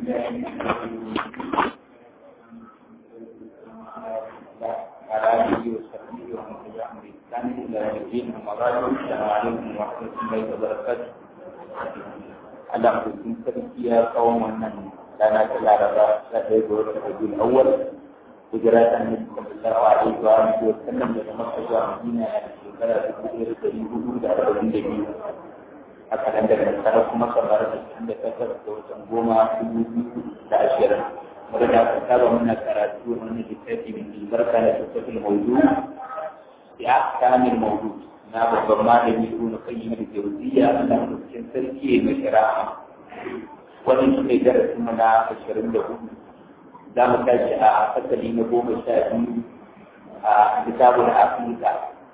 على آله وصحبه ومن تبعهم بإحسان إلى يوم الدين أما بعد السلام عليكم ورحمة الله وبركاته Allah mutum sarki ya tsawon wannan rana ta laraba ta ɗaya ga watan Rabiul Awwal hijira ta Annabi sallallahu alaihi wa alihi wa sallam daga Makka zuwa Madina a shekara dubu ɗaya da ɗari hudu da arba'in da biyu a kalandar nasara kuma kamar da cikin da takwas da watan goma dubu biyu da ashirin wanda da aka saba muna karatu wani littafi mai albarka da tattafin maudu ya kamil maudu na babban malami ibn qayyim al-jawziyya Allah cikin sarki mai shari'a wannan shi ne darasin mu na ashirin da hudu za mu tashi a fasali na goma sha biyu a kitabul aqida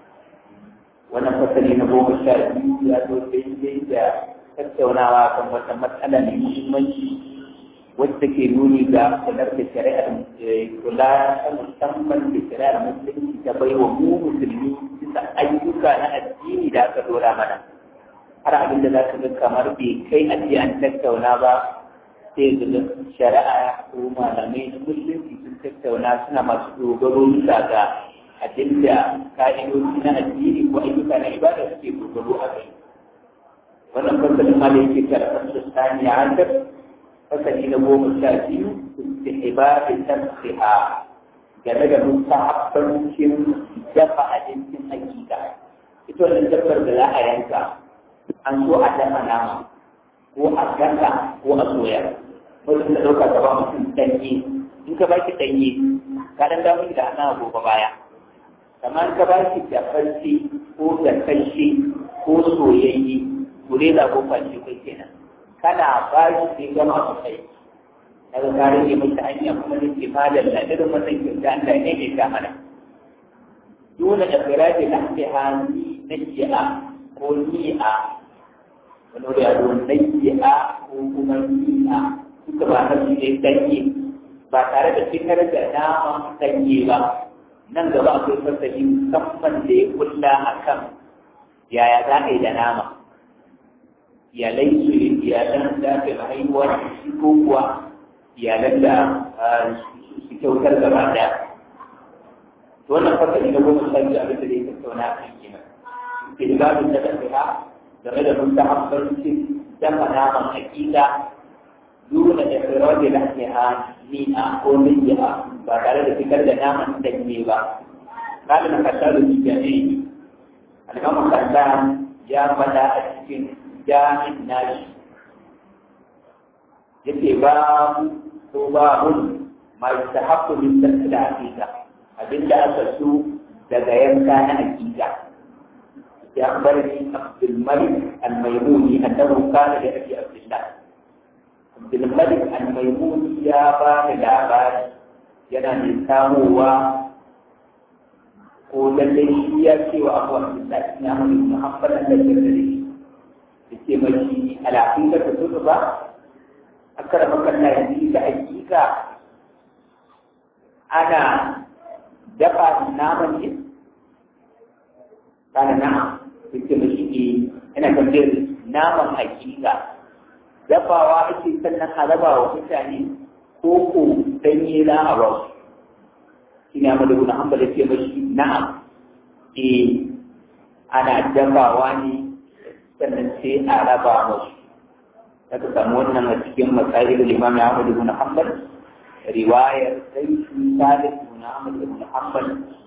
wannan fasali na goma sha biyu ya zo daidai da tattaunawa kan wata matsala mai muhimmanci wacce ke nuni ga kular da shari'ar kula ta musamman da shari'ar musulunci ta bai wa mu musulmi bisa ayyuka na addini da aka dora mana har abin da za ka ga kamar bai kai a ce an tattauna ba sai ga shari'a ko malamai na musulunci sun tattauna suna masu dogaro bisa ga abinda ka'idoji na addini ko ayyuka na ibada suke dogaro a kai wannan fasalin ma da yake karɓar da saniya an fasali na goma sha biyu istihbabi tarfiha game da mustahabbancin dafa abincin hakika ita wannan dabbar da za a yanka an so a dafa nama ko a gasa ko a soya mutum da ɗauka ka ba mutum ɗanye in ka baki ɗanye ka ɗan damu da ana gobe baya kamar ka baki dafarci ko gasashe ko soyayye gure da ko kwanci kai kenan kana ba shi sai gama su kai daga kare ne mai ta hanya kuma da ke fadar da irin wannan kyauta Allah ne ke ta mana dole da firaji na ke hannu na ji'a ko ni'a wani wuri a zuwan na ji'a ko kuma ni'a suka ba na su ne danye ba tare da fitar da nama danye ba nan gaba akwai fasali musamman da ya kulla akan yaya za ka yi da nama iyalai su iyalan da aka haihuwa shi ko kuwa iyalan da su kyautar gaba daya to wannan fasali na goma sha biyu abin da zai tattauna a kan kenan ke da babin da tafiya game da mun ta habbancin dafa naman hakika duna da firar da lafiya a ni'a ko ni'a ba tare da fitar da naman danye ba kalin kasar da jami'i alhamar kasa ya fada a cikin jami'in nashi yake babu ko babun ma yustahabbu min tasla aqiqa abinda aka so daga yanka na aqiqa ya barni Abdul Malik Al-Maimuni annahu kana da Abi Abdullah Abdul Malik Al-Maimuni ya ba da labari yana da samuwa ko lallai shi ya ce wa Abu Abdullah ya Muhammad Allah ya yake mashi alaƙin da ta tutu ba a karɓar kalla yanzu da hakika ana dafa naman ne kana na yake mashi ne yana tambayar naman hakika dafawa ake sannan a raba wa mutane ko ko danye na a ba shi ne amma da guna hamba da ke mashi na'am eh ana dafawa ne sannan sai a raba musu aka samu wannan a cikin matsayin limam Ahmad ibn Hanbal riwayar sai shi Salih ibn Ahmad ibn Hanbal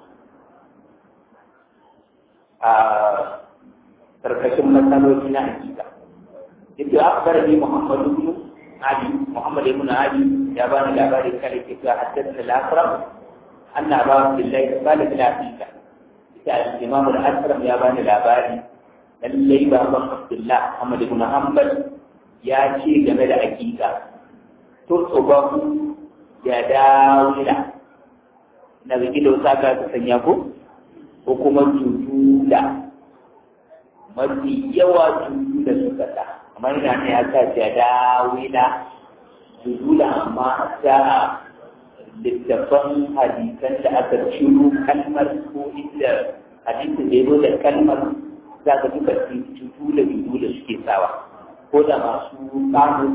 a karkashin matsaloli na hakika yake akbar ni Muhammad ibn Ali Muhammad ibn Ali ya bani labari kare ke cewa haddathana al-Asram anna Abu Abdullah Salih al-Hakika ita Imam al-Asram ya bani labari lallai baban Abdullah Ahmad ibn Hanbal ya ce game da hakika to tsoban ya dawila na ga gido saka ta sanya ko ko kuma tutu da mafi yawa tutu da suka ta amma ina ne aka ya dawila tutu da amma ta littafan hadisan da aka ciro kalmar ko inda hadisin da ya zo da kalmar za ka duka cutu da biyu da suke sawa ko da masu kamun su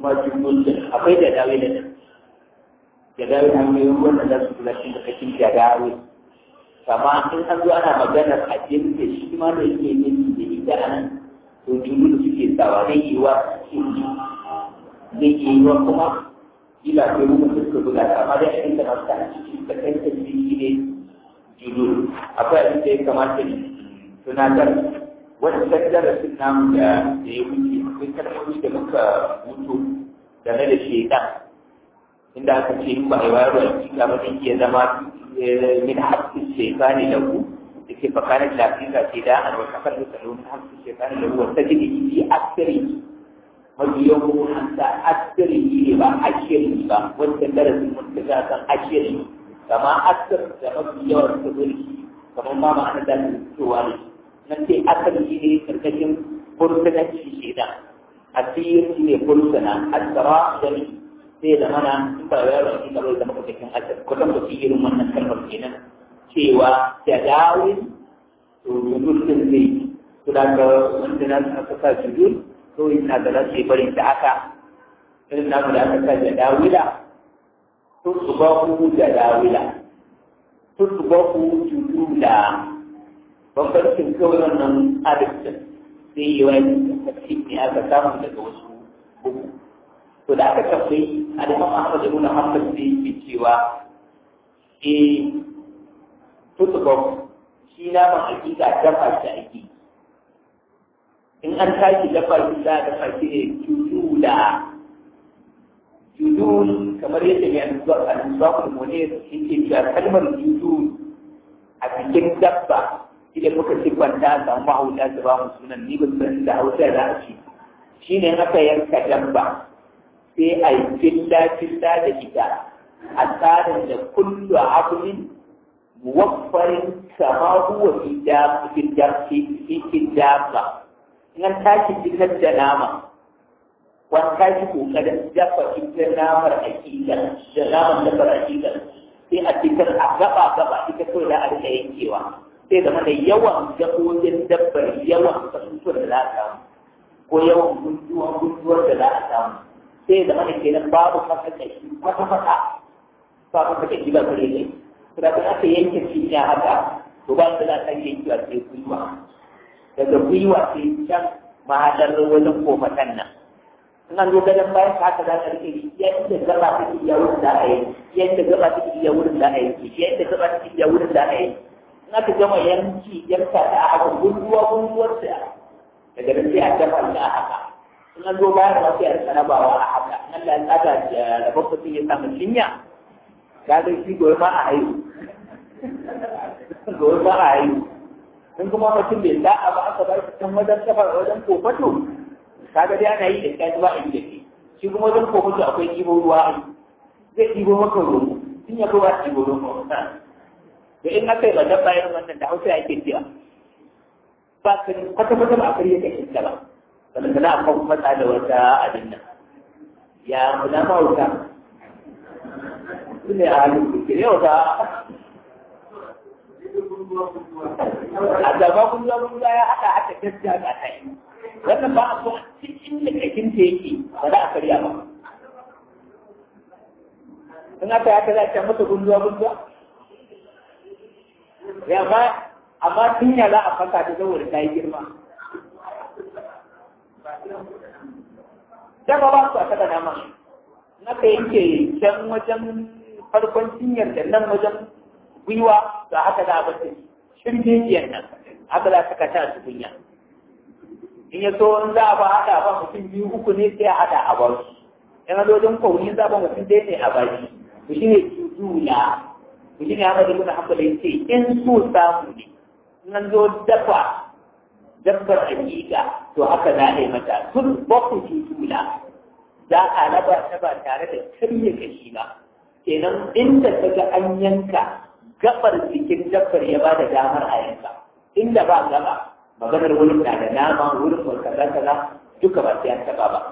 kuma jumhur akwai da dawe da nan da dawe hanyoyin wannan za su kula cikin kashin da dawe kama in an zo ana maganar ajin da shi ma da yake yin da ita a nan to jumhur suke sawa zai yi wa zai yi wa kuma ila ko mu suka buga amma dai idan da masu ta cikin da kai ta shi ne jumhur akwai abin da ya kamata ne tunatar wani darasin namu da ya wuce akwai kalmomi da muka mutu game da shaitan inda aka ce in ba a yi wayar da hakika ba zai iya zama min haƙƙin shaitani da ku da ke fakanin lafiya ce da an wata kan da tsaro min haƙƙin shaitani da ku wata jini fi asiri mafi yawan hanta asiri ne ba ashiri ba wanda darasin mun ta ga kan ashiri kama asir da mafi yawan sabulki kamar ma ma'ana da fitowa ne nan ce asali shi ne karkashin fursunanci shi da asir shi ne fursuna asara da ni sai da mana in ba ya rauni da bai zama karkashin asir kusan ba su irin wannan kalmar kenan cewa da dawin to judul din zai to da ga wanda na aka sa judul to ina da za su yi bari da aka irin namu da aka sa da dawila to su ba ku da dawila to su ba ku judula bambancin kawai wannan adadin sai yi wani tafi ne aka samu daga wasu uku to da aka tambayi alimam ahmad ibn hanbal sai yake cewa eh tutubab shi na man hakika dafa shi ake in an tashi dafa shi za a dafa shi ne judula judul kamar yadda mai anzuwa anzuwa kuma ne yake cewa kalmar judul a cikin dabba idan muka siffanta a samu mahauta su ba mu sunan ni ba san da hausa da ake shi ne aka yanka dabba sai a yi filla filla da ita a tsarin da kullu abulin muwaffarin kama huwa fi dabba in an tashi fitar da nama wani tashi kokarin dafa ita namar akida da naman dafa akida sai a fitar a gaba gaba ita kawai da a rika yankewa sai zama da yawan dabbobin dabbar yawan kasusuwar da za a samu ko yawan gunduwa gunduwar da za a samu sai zama da kenan babu fasa kashi kwata kwata ba fasa kashi ba kare ne to da aka yanke cinya haka to ba su za ta yankewa sai gwiwa daga gwiwa sai can mahadar wajen kofatan nan in an zo gadon bayan ka haka za ka rike yadda gaba take iya wurin da a yi yadda gaba take iya wurin da a yi yadda gaba take iya wurin da a yi in aka gama yanki yanka da a haka gunduwa gunduwar da daga nan sai a dafa da a haka in an zo bayan ma sai a rika rabawa a haka in Allah ya tsada da babbatin ya samu cinya ka ga shi gobe ma a haihu gobe ma a haihu in kuma mutum bai da'a ba aka ba shi can wajen kafar wajen kofato kaga dai ana yi da kaji ba a yi da ke shi kuma wajen kofato akwai ɗibo ruwa a yi zai ɗibo maka ruwa in ya kowa ɗibo ruwa da in aka yi ba dabba irin wannan da hausa ake cewa ba ka kwata kwata ba a karye ka shi ba sannan kana akan matsa da wata abin nan ya muna mahauta su ne a halin kuke yau ta a gaba kun zo kun ya haɗa haka gaskiya ga ta yi wannan ba a so cikin da kakin ta yake ba za a karya ba in aka haka za a ce masa gunduwa gunduwa ya ba amma tun ya za a fasa ta saboda ta yi girma dama ba su a kada nama in aka yanke can wajen farkon cinyar da nan wajen gwiwa to haka za a bata shirgejiyar nan haka za ka kata su kunya in ya so in za a ba haɗa ba mutum biyu uku ne sai a haɗa a bar su in a wajen kwauni za a ba mutum ɗaya ne a baki to shi ne jujula to shi ne haka da muna hankali ya ce in so samu ne in an zo dafa dabbar hakika to haka za a yi mata tun baku jujula za a raba ta ba tare da karya kashi ba kenan inda ta ga an yanka gabar jikin dabbar ya ba da damar a yanka inda ba gaba maganar wurin na da nama wurin ba kaza kaza duka ba sai an taba ba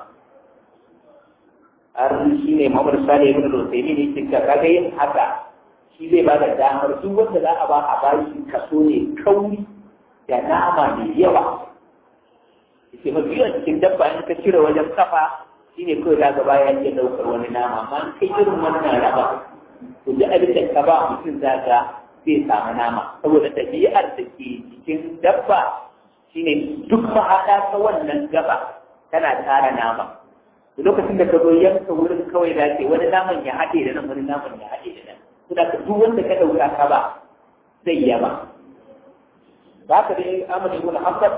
har shi ne mamar sale ibn al-usaimi ne cikin kaga yin haka shi zai ba da damar duk wanda za a ba a ba shi kaso ne kauri da nama mai yawa yake mafi yawan cikin dabba in ka cire wajen kafa shi ne kawai daga baya ya ɗaukar wani nama amma kai irin wannan raba to duk abin da ka ba mutum za ka zai samu nama saboda ɗabi'ar da ke cikin dabba shine duk mahaɗa ta wannan gaba tana tara nama lokacin da ka zo yanka wurin kawai da ke wani naman ya haɗe da nan wani naman ya haɗe da nan to da duk wanda ka ɗauka ka ba zai yaba za ka dai Ahmad ibn Hanbal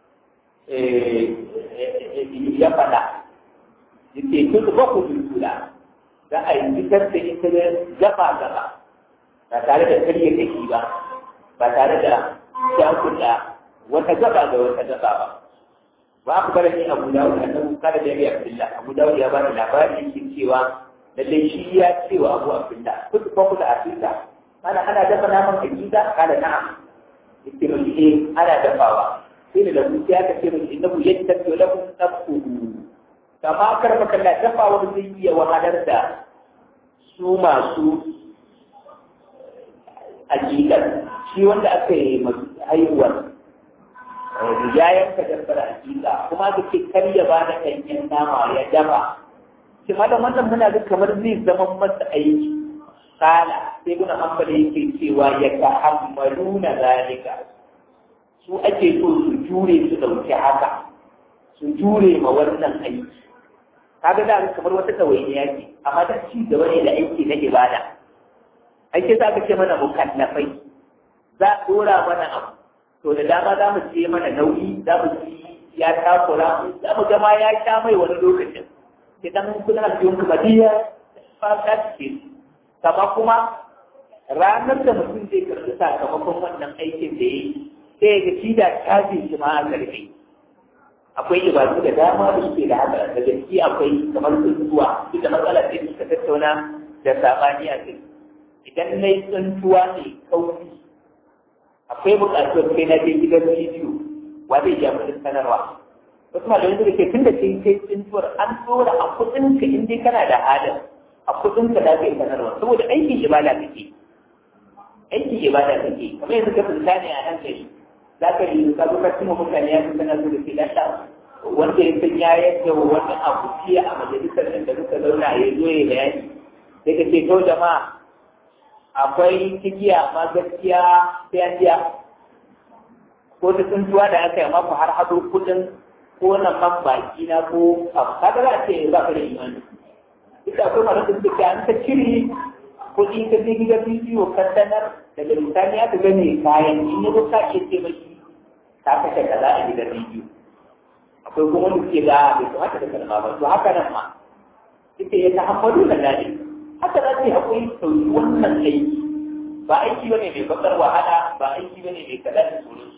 ya faɗa yake kun ba ku dudula za a yi fitar da ita da gaba gaba ba tare da karye kashi ba ba tare da shakuɗa wata gaba da wata gaba ba ba ku bar ni Abu Dawud da Abu Kada da Abdullah Abu Dawud ya ba da labari yake cewa lalle shi ya ce wa Abu Abdullah kuka fa kula asita ana ana dafa naman hakika kada na'am yake mun eh ana dafawa sai da mu ya ka ce mun innahu yattaqu lakum tafuhu kama karba kalla dafawa zai iya wahalar da su masu hakikar shi wanda aka yi haihuwar ya yanka dabbar hakika kuma ka ce kar ya ba da ɗanyen nama ya dafa shi malam wannan muna ga kamar zai zama masa aiki kala sai guna hanbali yake cewa ya tahammalu na zalika su ake so su jure su ɗauki haka su jure ma wannan aiki kaga da kamar wata ɗawainiya ce amma da ci gaba ne da aiki na ibada ake za ka ce mana mukallafai za a ɗora mana abu to da dama za mu ce mana nauyi za mu ci ya takura za mu gama ya sha mai wani lokacin idan kuna biyun kuma diya ba ta ce kama kuma ranar da mutum zai karɓi sakamakon wannan aikin da ya yi sai ga shi da kafin shi ma a karfe akwai ibadu da dama da suke da haka da gaske akwai kamar tsuntuwa duk da matsala ce suka tattauna da sabani a kai idan na yi tsuntuwa ne kauri akwai buƙatar kai na je gidan bidiyo wa zai ja mutum sanarwa wasu malamai suka ce tun da kai kai tsuntuwar an tsora a kuɗinka in dai kana da halin a kuɗinka da kai sanarwa saboda aikin ibada kake aikin ibada kake kamar yanzu ka tsunta ne a hankali za ka yi ka zo ka cimma mutane ya fi sanar da ke lalla wanda ya san ya yadda wani abu jiya a majalisar nan da muka zauna ya zo ya bayani sai ka ce to jama'a akwai cikiya ma gaskiya sai an biya ko ta tsuntuwa da aka yi maku har hado kudin ko na man baki na ko abu kaga za a ce ba ka da imani ita akwai mara da suke an ta cire kuɗi ka je gidan bidiyo ka sanar daga misali aka gane kayan in yi ka iya ce mashi ka kashe kaza a gidan bidiyo akwai kuma wanda suke ga bai kamata da kalma ba to haka nan ma ita ya ta hammadu da dadi haka za su haƙuri sauki wannan aiki ba aiki bane mai bakar wahala ba aiki bane mai kaɗa da sauran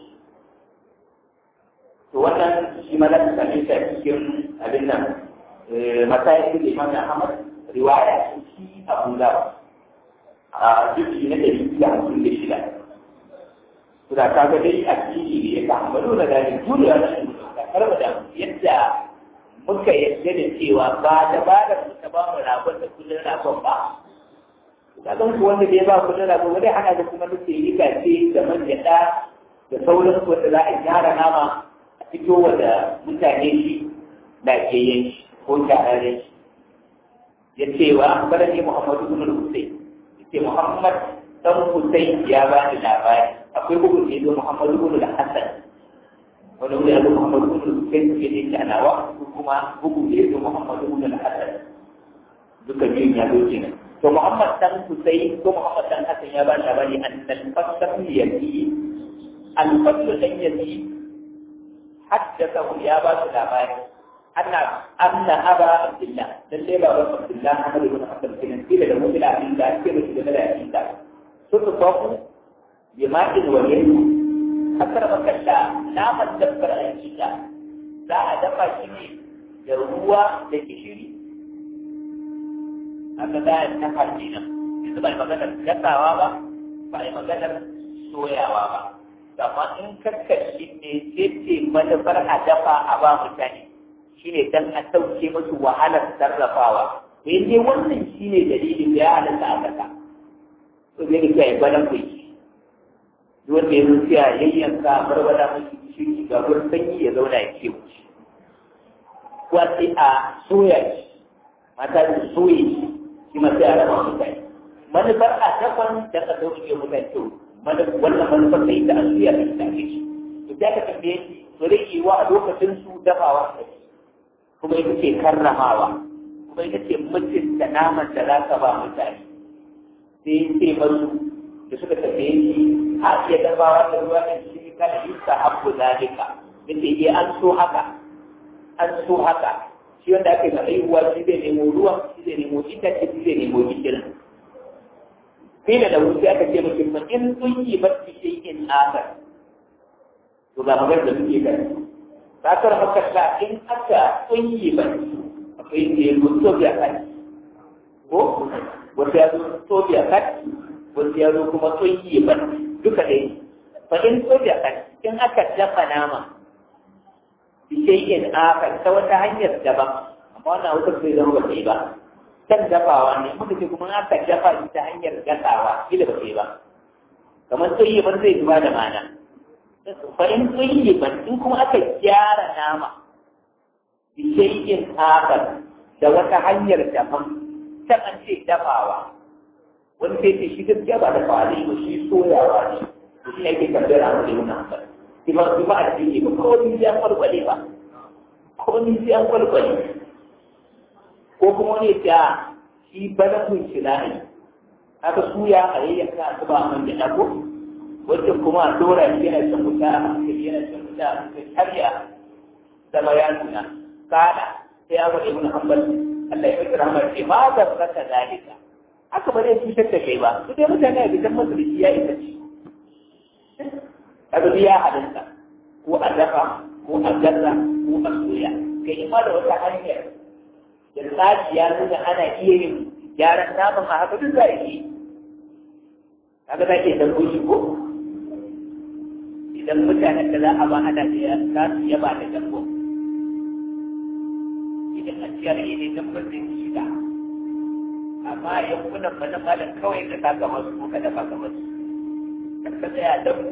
to wannan shi ma za ta same shi a cikin abin nan masayin da imam Ahmad riwaya shi Abu Dawud a jiki na ɗari da hamsin da shida. Suna kaga dai a jiki ne ya kamalu da gani juriya na shi ka karba da yadda muka yadda da cewa ba da ba da muka ba mu ragon da kullun ragon ba. Ka san ku wanda bai ba kullun ragon wani hana da kuma nufi riga ce da man gyaɗa da sauran su wanda za a gyara nama a fito wa da mutane shi lafiyayyen shi ko shahararren shi. Ya ce wa barani Muhammadu bin Hussein ke Muhammad dan Hussein ya ba ni labari akwai bugun da yazo Muhammad ibn al-Hasan wani wuri yazo Muhammad ibn Hussein ke da yake anawa kuma bugun da yazo Muhammad ibn al-Hasan duka biyun ya zo kenan to Muhammad dan Hussein ko Muhammad dan Hasan ya ba ni labari an al-fasl yati al-fasl dan yati haddatha ya ba su labari أن أن أبا عبد الله للي بابا عبد الله محمد بن عبد الكريم إلى المؤمن إلى عبد الله كيف إلى عبد الله تطبق بماء وليل حتى لما كلا لا تدبر الإنسان لا أدفع شيء يروى لكشري هذا لا يتفع دينا إذا بقى مغانا كتا وابا بقى مغانا سويا وابا Sama in kakkashi ne sai ce manufar a dafa a ba mutane shine dan a sauke musu wahalar sarrafawa to yanzu wannan shine dalilin da ya halatta a kasa to zai ga kai gwanan ku yi duk wanda ya zuci a yayyanka barbada musu shiri ga gurin sanyi ya zauna ya ce wuce kuwa sai a soya shi mata su soye shi shi ma sai a raba mutane manufar a dafan da ka sauke mutane to wannan manufar sai ta asuya da ta ake shi to da ka tambaye shi to zai yi wa a lokacin su dafawa da shi kuma ita ce karramawa kuma ita ce mutunta naman da za ka ba mutane sai sai masu da suka tambaye shi a iya dafawa da ruwa da shi kada yusa habbu zalika yace eh an so haka an so haka shi wanda aka yi ma haihuwa shi zai nemo ruwan shi zai nemo itace shi zai nemo gishirin kila da wuce aka ce mutum ma in tsunki ba su shi in akar to ga magar da suke gani sakar makalla in aka tsunki ba akwai ne mutu biya kai ko wata ya zo tobiya kai wata ya zo kuma tsunki ba duka dai fa in tobiya kai in aka dafa nama bishayin akar ta wata hanyar daban amma wannan wata bai zama ba sai ba kan dafawa ne muka ce kuma aka dafa shi ta hanyar gasawa kila ba sai ba kamar tsoyiban zai zuba da mana fa in tsoyiban in kuma aka gyara nama bishayin akar da wata hanyar daban can an ce dafawa wani sai ce shi gaskiya ba dafawa ne ba shi soyawa ne to shi ne ake tambayar a wani yana ba ba ba a cikin ba ko ni sai an kwalkwale ba ko ni sai an kwalkwale ko kuma wani ya shi bana kun shila ne aka suya a yayyaka a zuba a man gyaɗa ko wacce kuma a dora shi yana shan wuta a hankali yana shan wuta a hankali har ya zama ya nuna kada sai ya faɗi mun hanbal Allah ya fi rahmar ce ma zarraka zalika haka ba zai cutar da kai ba su dai mutane a bisan masu da shi ya isa ce kaga ya halitta ko a dafa ko a gaza ko a soya kai ma da wata hanyar da tsari ya nuna ana iya yin gyaran naman a haka duk za a yi kaga za ke dan shi ko idan mutanen da za a ba ana da ya za su yaba da dabbo idan an ciyar ne dabbar da shida amma yankunan mana malam kawai ka saka masu ko ka dafa ka masu ka tsaya dabbo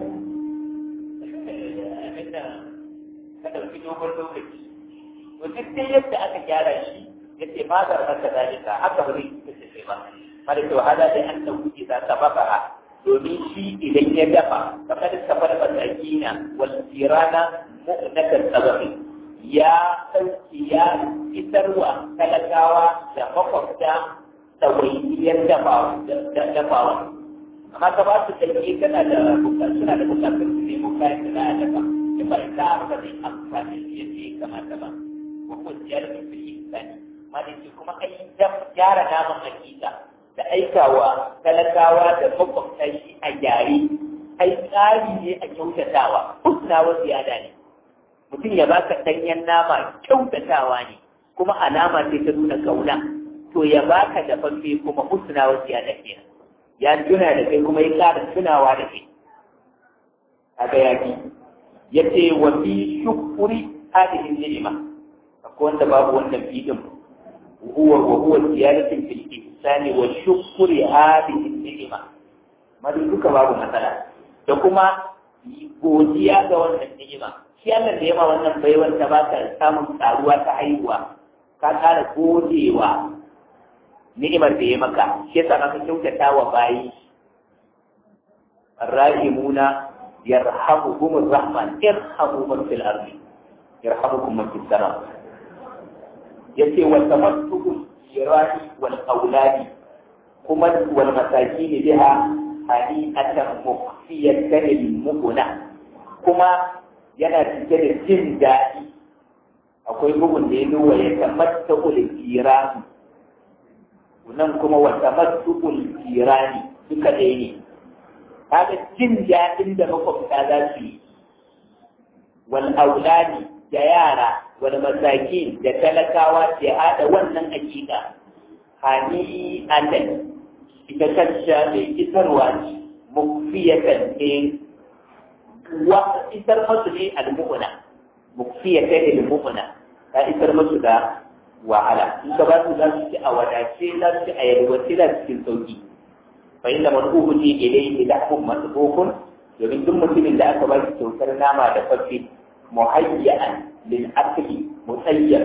abin da ka ɗauki dogon lokaci to duk dai yadda aka gyara shi yace ma da maka zalika haka ba zai kace sai ba mala to hada dai an dauki da sababa domin shi idan ya dafa kamar safar masakina wal tirana mu'nakan sababi ya sauki ya fitarwa talakawa da makwabta tawayyiyar dafawa dafawa amma ka ba su dalili kana da bukatu suna da bukatun su nemo kayan da za a dafa in ba ita ba zai amfani da yadda ya kamata ba ko ko ziyarar da fi insani maliki kuma ai gyara naman hakika da aikawa talakawa da makwabta shi a gyare ai tsari ne a kyautatawa husna wa ziyada ne mutum ya baka danyen nama kyautatawa ne kuma alama ce ta nuna kauna to ya baka da fafe kuma husna wa ziyada kenan ya tuna da kai kuma ya ƙara tunawa da kai kaga ya fi yace wa fi shukuri hadhihi ni'ima akwai wanda babu wannan fi'in هو وهو زيادة في الإحسان وشكر هذه النعمة ما duka babu matsala da kuma godiya ga wannan ni'ima shi Allah da yama wannan baiwar ta ba ka samun karuwa ta haihuwa ka kara godewa ni'imar da ya maka shi yasa ka kyautata wa bayi الراحمون يرحمهم الرحمن ارحموا من في الأرض يرحمكم من في السماء yace wa tamattu shirahi wal auladi kuma wal masakin biha hani'atan mufiyatan lil mukuna kuma yana cike da jin daɗi akwai bugun da ya zo wa ya tamatta ul kirani nan kuma wa tamattu ul kirani duka ɗaya ne kaga jin daɗin da makwabta za su yi wal auladi da yara wal masakin da talakawa ke hada wannan hakika hani adan ita kanta mai isarwa ce mukfiyatan ne wa isar masu ne al-mu'mina mukfiyatan al-mu'mina ta isar masu da wahala in ka ba su za su ci a wadace za su ci a yalwace za su cikin sauki fa inda man uhuti ilayhi lahmun masbukun domin duk mutumin da aka ba shi kyautar nama da fafi muhayya'an lil akli musayyar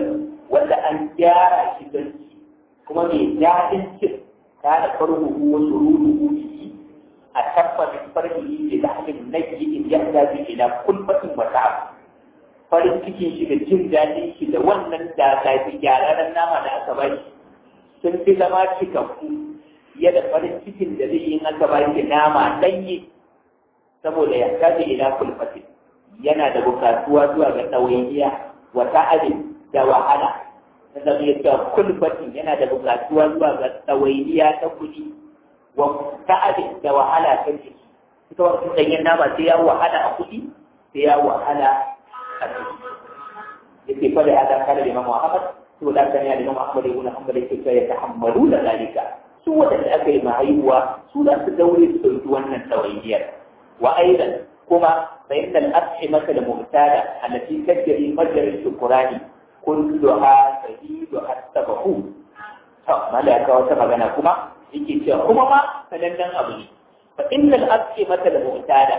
wanda an gyara shi don ci kuma mai daɗin cin ta da farko wasu ruhu a tabbatar farki da lahmin nake in ya zabi ila kulfatin wata farin cikin shi da jin daɗin shi da wannan da zafi gyararren nama da aka bari sun fi zama cikakku fiye da farin cikin da zai yi aka bari nama ɗanye saboda ya kaji ila kulfatin yana da bukatuwa zuwa ga ɗawainiya wata abin da wahala na zama ya kulfatin yana da bukatuwa zuwa ga ɗawainiya ta kuɗi wa ta'abin da wahala ta jiki ita wasu ɗanyen nama sai ya wahala a kuɗi sai ya wahala a jiki yake fa da hada kada Imam Muhammad to da kan ya Imam Muhammad ibn Hanbal yake cewa ya tahammalu da zalika su wadanda aka yi mahaihuwa su da su daure su dauki wannan tawayyar wa aidan kuma fa inna al-at'imata al-mu'tada allati tajri majra al-shukrani kulluha sabidu at-tabahu to malaka wata magana kuma yake cewa kuma ma sanannen abu ne fa innal at'imata al-mu'tada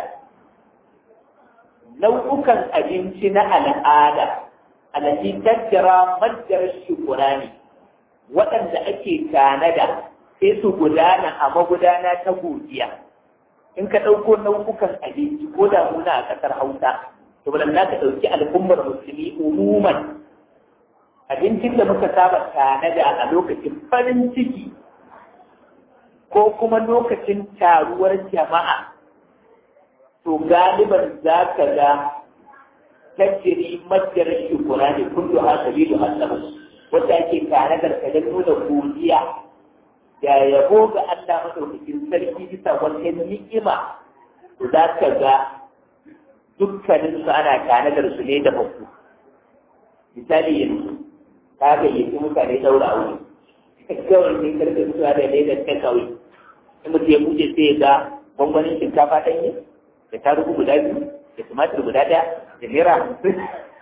nau'ukan abinci na al'ada alati tattara majjar shukurani waɗanda ake tanada sai su gudana a magudana ta godiya in ka ɗauko nau'ukan abinci ko da muna a ƙasar hausa to ba za ka ɗauki al'ummar musulmi umuman abincin da muka saba tanada a lokacin farin ciki ko kuma lokacin taruwar jama'a to galiban za ka ga tajiri majalar shukura ne kullu a sabilu hasabu wanda ake tare da ka nuna godiya da yabo ga Allah madaukakin sarki bisa wata ni'ima to za ka ga dukkanin su ana tanadar su ne da baku misali yanzu ka ga yi mutane daura aure kawai sai karfe mutuwa da ledar ta kawai in mutum ya buɗe sai ga gwangwanin shinkafa ɗanye da tarugu guda biyu da tumatir guda ɗaya da naira hamsin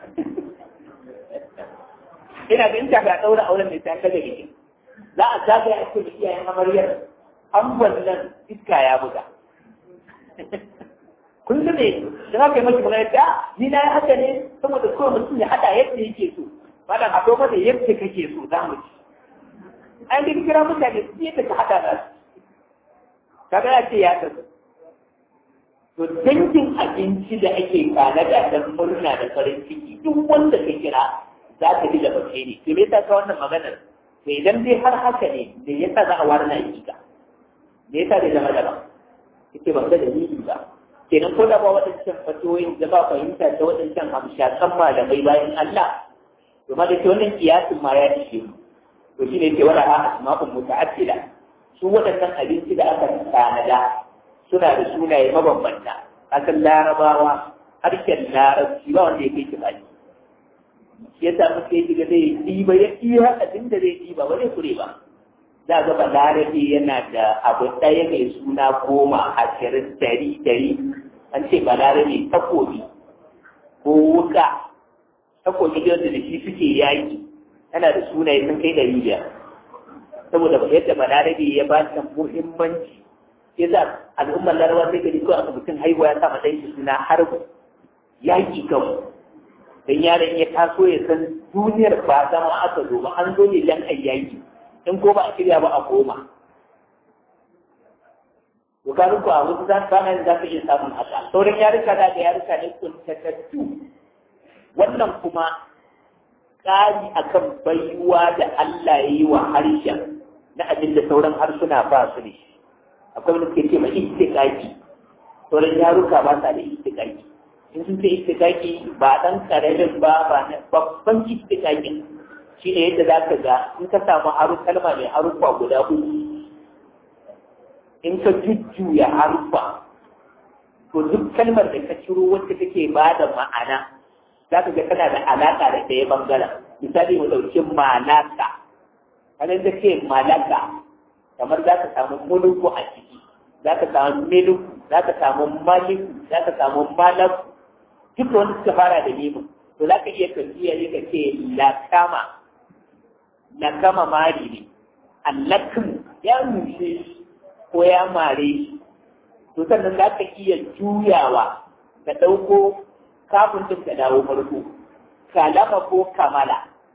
ina ga inta ga ɗaura auren mai sai kaga bikin za a zagaya a cikin iyayen amaryar an nan iska ya buga kun su ne da haka yi maki magana da ni na yi haka ne saboda kawai mutum ya haɗa yadda yake so malam a to da yadda kake so za mu ci an yi kira mutane su yadda ka haɗa da su kaga ya ce ya kasu to dangin abinci da ake kanada don murna da farin ciki duk wanda ka kira za ka ji da bace ne to me yasa ka wannan maganar to idan dai har haka ne me yasa za a ware na hakika me yasa zai zama daban yake ban ga dalili ba kenan ko da ba waɗancan fatoyin da ba fahimta ta waɗancan hamshakan malamai bayan Allah to ma da ke wannan kiyasin ma ya ishe mu to shine yake wala ha asma'un muta'addida su waɗannan abinci da aka tanada suna da sunaye mabambanta akan larabawa harshen larabci ba wanda ya kai shi baki shi yasa muka yi shiga zai ɗiba ya iya abin da zai ɗiba ba zai kure ba za ga ba larabi yana da abu ɗaya mai suna goma ashirin dari dari an ce ba larabi takobi ko wuka takobi da da shi suke yaƙi yana da sunaye sun kai ɗari biyar saboda yadda ba larabi ya ba ta muhimmanci ya za al'ummar larabawa sai gari ko aka mutum haihuwa ya sa ɗan shi suna harbu yaƙi kawai dan yaron ya taso ya san duniyar ba zama aka zo ba an zo ne dan ayyaki in ko ba a shirya ba a koma Bukarin ku a wasu za su yin za ka iya samun haka sauran yarika da yarika ne kuntatattu wannan kuma ƙari akan baiwa da Allah ya yi wa harshen na abin da sauran harsuna ba su ne akwai wani suke ce ma istiƙaƙi sauran yaruka ba sa da istiƙaƙi in sun ce istiƙaƙi ba ɗan ƙaramin ba ba na babban istiƙaƙin shi ne yadda za ka ga in ka samu haru kalma mai harufa guda uku in ka jujjuya harufa to duk kalmar da ka ciro wacce take ba da ma'ana za ka ga tana da alaƙa da ɗaya bangaren misali mu ɗauki malaka kanan da ce malaka kamar za ka samu muluku a ciki za ka samu miluku za ka samu maliku za ka samu malaku duk wanda suka fara da nemo to za ka iya tafiya ne ka ce lakama lakama mari ne allakin ya rushe shi ko ya mare shi to sannan za ka iya juyawa ka ɗauko kafin din ka dawo farko kalama ko kamala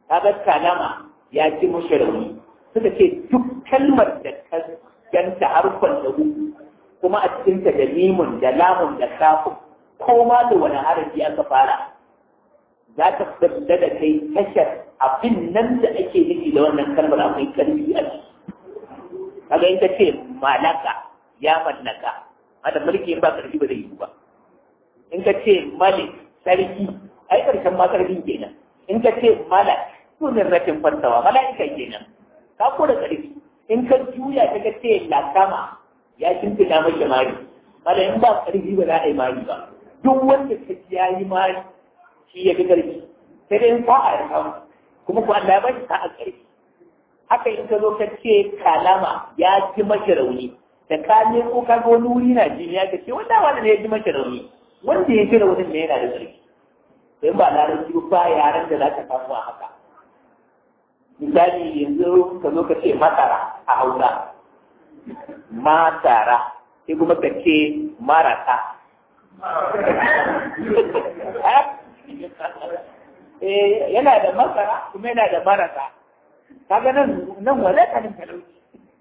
kaga kalama ya ci mushi rauni suka ce duk kalmar da ka ganta harkon da kuma a cikinta da mimun da lamun da kafin ko ma da wani harafi aka fara za ta fita da kai tashar abin nan da ake nufi da wannan kalmar akwai karfi a ciki kaga in ka ce malaka ya mallaka wanda mulki in ba karfi ba zai yi ba in ka ce malik sarki ai karshen ma karfi kenan in ka ce malak sunan rashin fantawa mala'ika kenan ka ko da karfi in ka juya ta ka ce lakama ya shimfiɗa mashi mari mala in ba karfi ba za a yi mari ba duk wanda ka ji ya yi mari shi ya fi karfi sai dai in sa'a ya samu kuma ko Allah ya ba shi sa'a karfi haka in ka zo ka ce kalama ya ji mashi rauni da ka ne ko ka ga wani wuri na jini ya ka ce wanda wanda ne ya ji mashi rauni wanda ya ji raunin ne yana da ƙarfi sai ba larabci ba yaran da za ka samu a haka misali yanzu ka zo ka ce masara a hausa masara sai kuma ka ce marasa yana da masara kuma yana da marasa kaga nan nan wale kanin talauci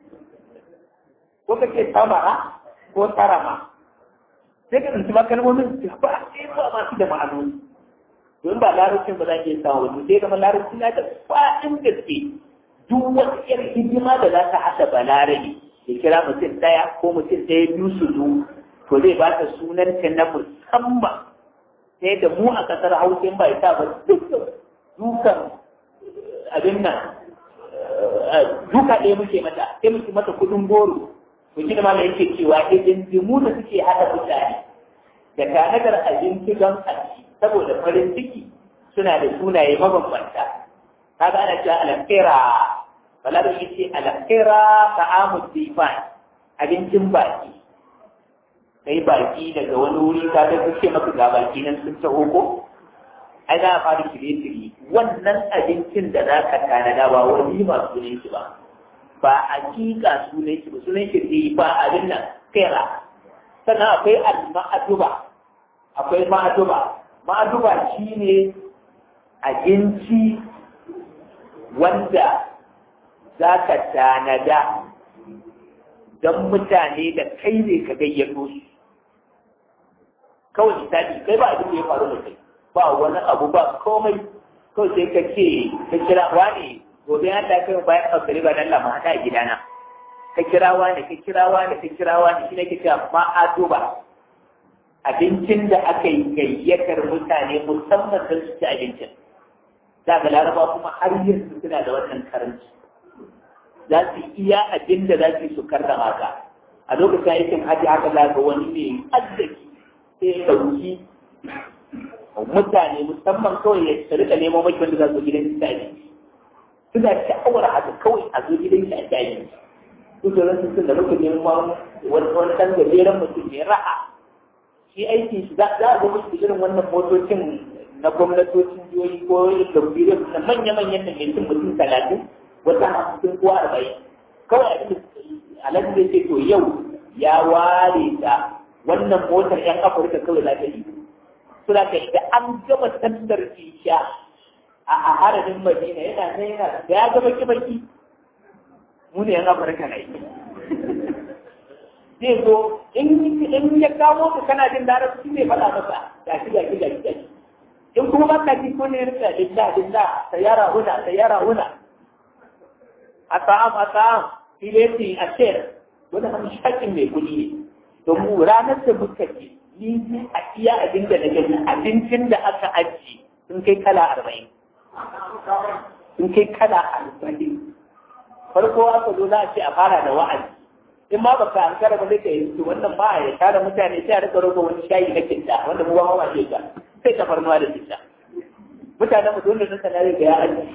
ko kake samara ko tarama sai ka tsinci makalmomin su ba sai ba masu da ma'anoni don ba larabcin ba za ki samu wani sai kamar larabci na da faɗin gaske duk wata yar hidima da za ta haɗa balarabe ya kira mutum ɗaya ko mutum ɗaya biyu su zo to zai ba ta sunanta na musamman sai da mu a ƙasar hausa ba ya sa ba dukkan dukan abin nan duka ɗaya muke mata sai muke mata kuɗin goro to shi da ma yake cewa idan jimu da suke haɗa mutane da tanadar abinci don aji saboda farin ciki suna da sunaye mabambanta kaga ana cewa alakira bala da yace alakira ta'amud difan abincin baki kai baki daga wani wuri ka ga kace maka ga baki nan sun taho ko ai za a fara shirye-shirye wannan abincin da za ka tanada ba wani ba sunan shi ba ba hakika sunan shi ba sunan shi ba abin nan kera sannan akwai al-ma'aduba akwai ma'aduba ma'aduba shine abinci wanda za ka tanada don mutane da kai ne ka gayyato su kawai misali kai ba abin da ya faru da kai ba wani abu ba komai kawai sai ka ce ka kira wani gobe ya ta kai bayan ɗaukari ba dan lama haka a gidana ka kira wani ka kira wani ka kira wani shi ne ke cewa ma'aduba abincin da aka yi gayyatar mutane musamman don su ci abincin za ga laraba kuma har yanzu suna da wannan karanci za su iya abin da za su su karrama ka a lokacin aikin hajji haka za ga wani mai arziki sai ya ɗauki mutane musamman kawai ya rika neman maki wanda za su gidan su abinci suna sha'awar haka kawai a zo gidan shi a ci abinci su da rasu sun da muka neman wani ɗan gajeren mutum mai ra'a shi aikin shi za a ga musu irin wannan motocin na gwamnatocin jihohi ko da biyar na manya-manyan da mai cin mutum talatin wata hamsin ko arba'in kawai a cikin alhaji zai ce to yau ya ware ta wannan motar yan afirka kawai za ta yi suna ka da an gama sandar isha a haramin madina yana nan yana da ya gaba kibaki mu ne yan afirka na yi zai zo in ya kawo ka kana jin larabci ne faɗa masa gashi gashi gashi gashi in kuma ba ka ji ko ne rika dinda dinda sayara huna sayara huna asa'am asa'am fileti a shayar wani hamshakin mai kuɗi ne domin ranar da muka ji ni a iya abin da na gani abincin da aka ajiye sun kai kala arba'in sun kai kala arba'in farko aka zo za a ce a fara da wa'azi in ma baka an kara ba zai ka yi wannan ba ya tara mutane sai a rika roƙa wani shayi na kinta wanda mu ba ma ce ta sai tafarnuwa da kinta mutanen mu dole sun sanar da ya aji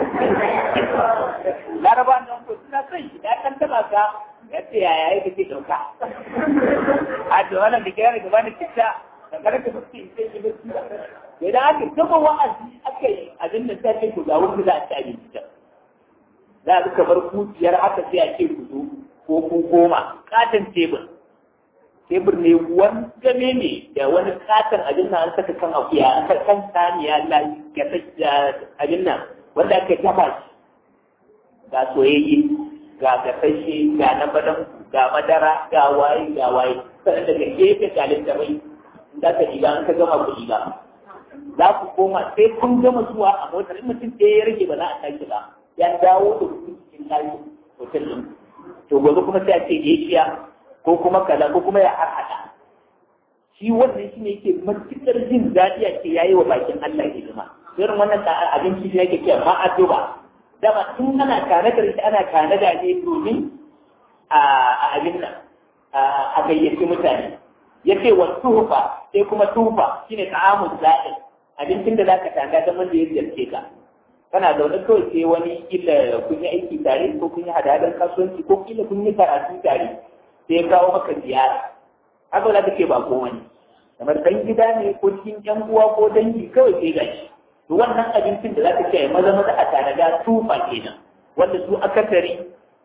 laraba nan ko suna son shi ya kan taba ka yadda yaya yake ce dauka a da wannan da kira gaba da kinta da karka fuski sai ki fuski idan aka gaba wa'azi aka yi abin da sai ku ga wanda za a ci abinci ta za a kamar kuciyar haka sai a ce ku zo ko ku goma katon tebur tebur ne wangame ne da wani katon abin nan an saka kan akuya an saka kan saniya ya saka abin nan wanda aka dafa shi ga soyayye ga gasashe ga na badan ga madara ga waye ga waye sannan daga gefe ga littafai za ka ɗiga an ka gama ku ɗiga za ku koma sai kun gama zuwa a motar in mutum ɗaya ya rage ba za a tashi ba ya dawo da kuɗi cikin kayan hotel ɗin to gobe kuma sai a ce Asia ko kuma kaza ko kuma ya harhaɗa shi wannan shi ne yake matuƙar jin daɗi a ce yayi wa bakin Allah hidima irin wannan abinci shi yake cewa ma'aduba dama tun ana tanadar shi ana tanada ne domin a abin nan a gayyaci mutane ya ce wa tufa sai kuma tufa shine ta'amun za'in abincin da zaka tanga don wanda ya ziyarce ka kana zaune kawai sai wani kila kun yi aiki tare ko kun yi hadadar kasuwanci ko kila kun yi karatu tare sai ya kawo maka ziyara haka za ka ce ba ko wani kamar dan gida ne ko cikin yan uwa ko dangi kawai sai gashi to wannan abincin da za ka ce maza maza a tanada tufa kenan wanda su akasari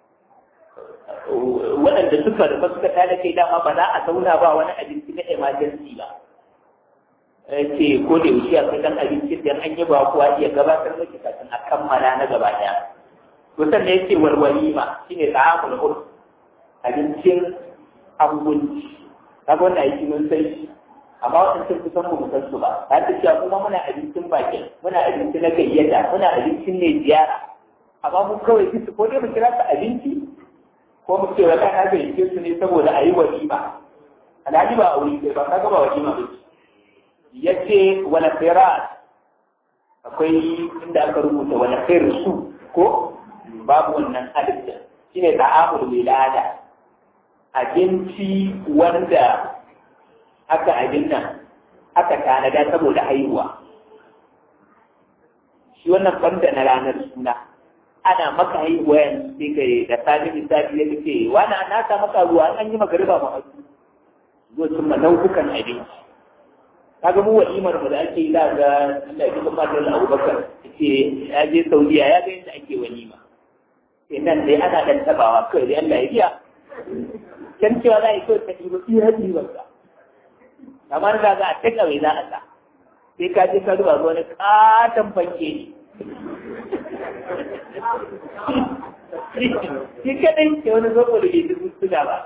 waɗanda suka rufa suka tada kai dama ba za a zauna ba wani abinci na emergency ba ce ko da yaushe akwai dan abinci da an yi ba kuwa iya gabatar miki kafin a kammala na gaba ɗaya to sannan yace walwalima shine ta'amul urf abincin abunci kaga wannan aiki mun sai shi amma waɗancan kusan mu san su ba ta ta cewa kuma muna abincin bakin muna abinci na gayyata muna abincin ne ziyara amma mu kawai su ko dai mu kira su abinci ko mu ce wata na gayyace su ne saboda a yi walima alhaji ba a wuri ba kaga ba walima ba ya ce wani firat akwai inda aka rubuta wani su ko babu wannan alifin shi ne ta'amul wilada abinci wanda aka abin nan aka tanada saboda haihuwa shi wannan banda na ranar suna ana maka haihuwa yanzu sai kai da sami misali ya ce wani na sa maka ruwa an yi magariba ma hasu zuwa sun nau'ukan abinci kaga mu walimar mu da ake yi da ga Allah ya kuma da Abubakar ce ya je Saudiya ya ga yadda ake walima sai nan dai ana dan tabawa kai dai Allah ya biya kan cewa za a yi kawai ka ɗiba iya ɗiban ka kamar da za a taka mai za a sa sai ka je ka duba wani katon fanke ne shi kadai ke wani zobo da ke dubu suna ba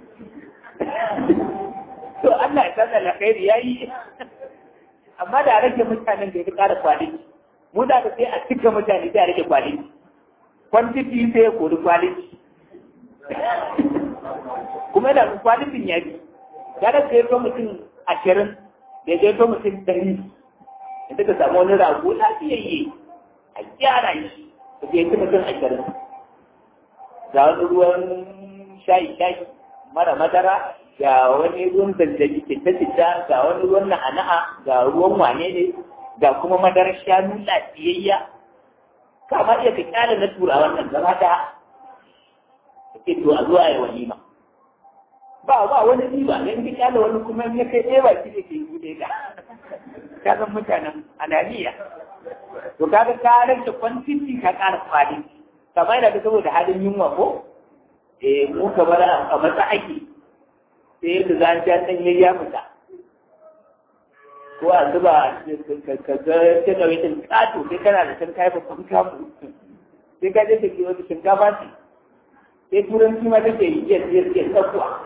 to Allah ya san alkhairi yayi amma da rage mutanen da ya ƙara kwaliti mu da sai a cika mutane sai a rage kwaliti quantity sai ya kori kwaliti kuma da kwalitin ya bi ya da sai to mutum ashirin da ya to mutum ɗari inda ka samu wani rago lafiyayye a gyara shi da ya ci mutum ashirin ga wani ruwan shayi shayi mara madara ga wani ruwan zanzabi citta-citta ga wani ruwan na'ana'a ga ruwan wane ne ga kuma madarar shanu lafiyayya kama iya ka kyale na tura wannan gaba da ke to a zuwa ya walima ba ba wani riba dan ka kyale wani kuma ya kai ɗaya ba shi da ke yi ka ka san mutanen ananiya to kaga ka rage kwantiti ka ƙara kwali kamar yana da saboda halin yunwa ko eh mu kamar a matsa ake sai yadda za a ja ɗan ya fita ko a zuba ka ga ta ɗauki ɗin ƙato sai kana da can kayi babban kamu sai ka je ta ke wata shinkafa ce sai turanci ma take yi yes yes yes tsakuwa